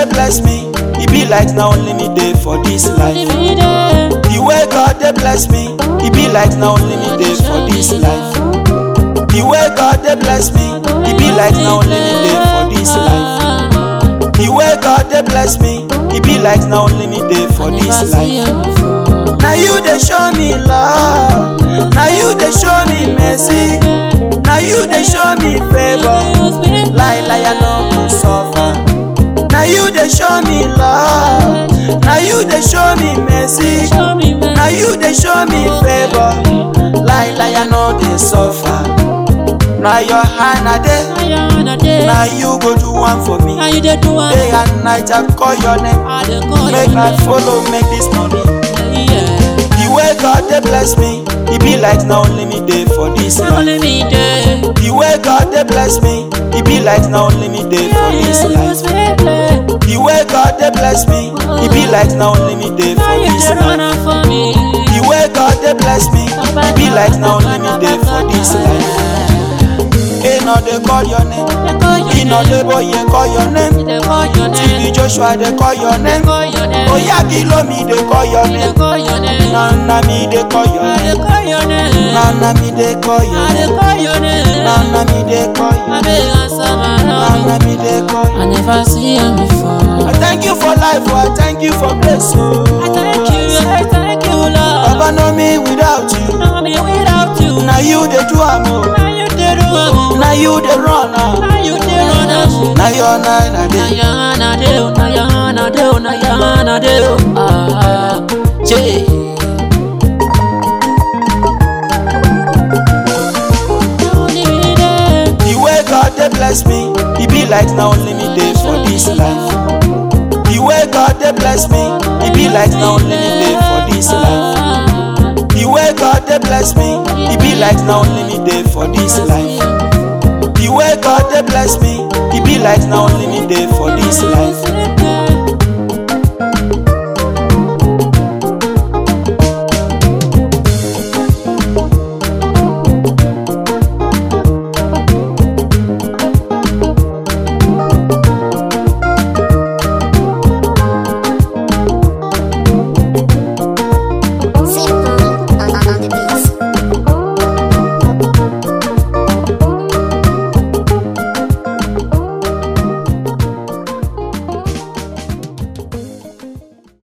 bless me, e be like na only me dey for this life. The way God dey bless me, e be like na only me dey for this life. The way God dey bless me, e be like na only me dey for this life. The way God dey bless me, e be like na only me dey for this life. Na you dey show me love, na you dey show me mercy, na you dey show me favour. Lie lie I no go suffer. Na you dey show me love, na you dey show me mercy, na you dey show me favour. Lie lie I no dey suffer. Na your hand I dey, na you go do one for me. How you dey do am? Day and night I call your name, I dey call make you I name. follow make this money. Yeah. The way God dey bless me, e be like na only me dey for this Na life. only me dey. The way God dey bless me, e be like na only me dey for this life. The way God dey bless me, e be like na only me dey for How you this dey run life. am for me? The way God dey bless me, e be like na only me dey for this life. He no dey call your name, Dey call your he no name. dey boye call your name. Dey call your name. TB Joshua dey call your name. Call your name. Oya kilo mi dey call your Dey name. call your name. Na na me dey call your I dey name. call your name. Na na me dey call your I dey name. call your name. Na na me dey call your I name. beg answer my Na love. na me dey call your I never see am before. I thank you for life, oh, I thank you for grace. Oh. I thank you, I thank you, Lord. Baba know me without you. Know me without you. Now you the do am oh. Now you dey do am. Now you the run am. Now you dey run am. Now your nine a Na day. ya na de o, na ya na de o, na ya na de o. Ah, Jay. Only me dey. The way God dey bless me, e be like na only me dey for this life. The way God dey bless me, e be like na only me dey for this life. The way God dey bless me, e be like na only me dey for this life. The way God dey bless me, e be like na only me dey for this life.